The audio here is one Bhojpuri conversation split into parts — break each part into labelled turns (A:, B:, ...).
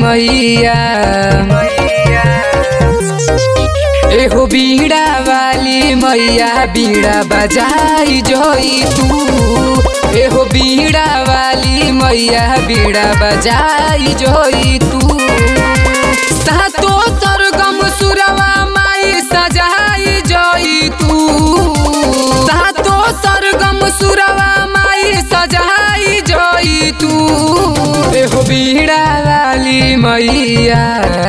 A: मैया एहो बीड़ा वाली मैया बीड़ा बजाई जोई तू एहो बीड़ा वाली मैया बीड़ा बजाई जोई तू सातो सरगम सुरवा माई सजाई जोई तू सातो सरगम सुरवा माई सजाई जोई तू एहो बीड़ा वाली मैया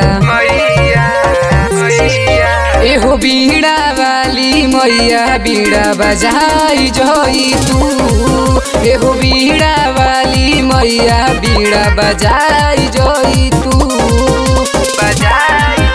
A: एहो बीड़ा वाली मैया बीड़ा बजाई जोई तू एहो बीड़ा वाली मैया बीड़ा बजाई जोई तू बजाई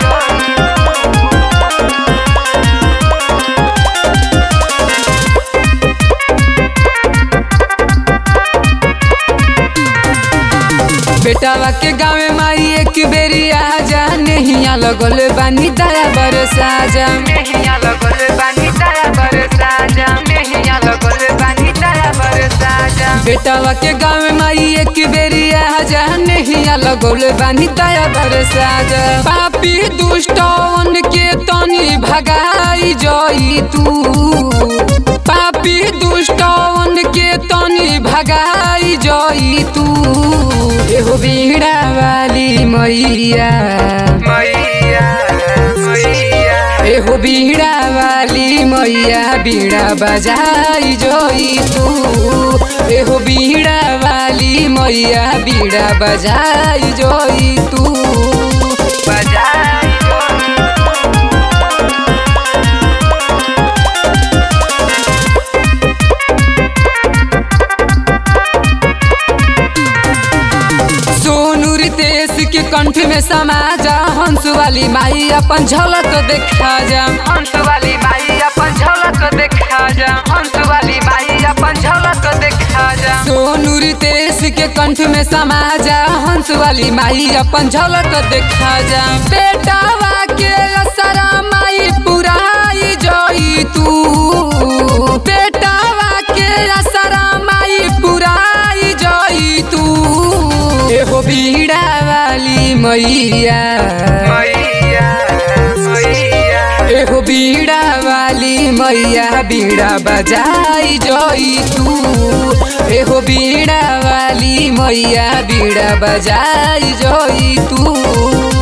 A: बेटावा के गाँव माई एक बेरी आ जा नहिया लगल बानी दया बरसा जा
B: मेहिया लगल बानी दया बरसा जा मेहिया लगल बानी दया बरसा जा
A: बेटावा के गाँव माई एक बेरी आ जा नहिया लगल बानी दया बरसा जा पापी दुष्टवन के तनी भगाई जोई तू पापी दुष्टवन के तनी भगाई जोई तू एहो बीड़ा वाली मैया
B: मैया मैया
A: एहो बीड़ा वाली मैया बीड़ा बजाई जोई तू एहो बीड़ा वाली मैया बीड़ा बजाई जोई तू
B: बजाई
A: सोनू रितेश के कंठ में समा जा हंस वाली माई अपन झलक देखा जा
B: हंस वाली माई अपन झलक देखा जा हंस वाली माई अपन झलक देखा जा
A: सोनू रितेश के कंठ में समा जा हंस वाली माई अपन झलक देखा जा बेटावा के असरा माई पुराई जोई तू बेटावा के असरा माई पुराई जोई तू एहो बीड़ा वाली मैया
B: मैया मैया
A: एहो बीड़ा वाली मैया बीड़ा बजाई जोई तू एहो बीड़ा वाली मैया बीड़ा बजाई जोई तू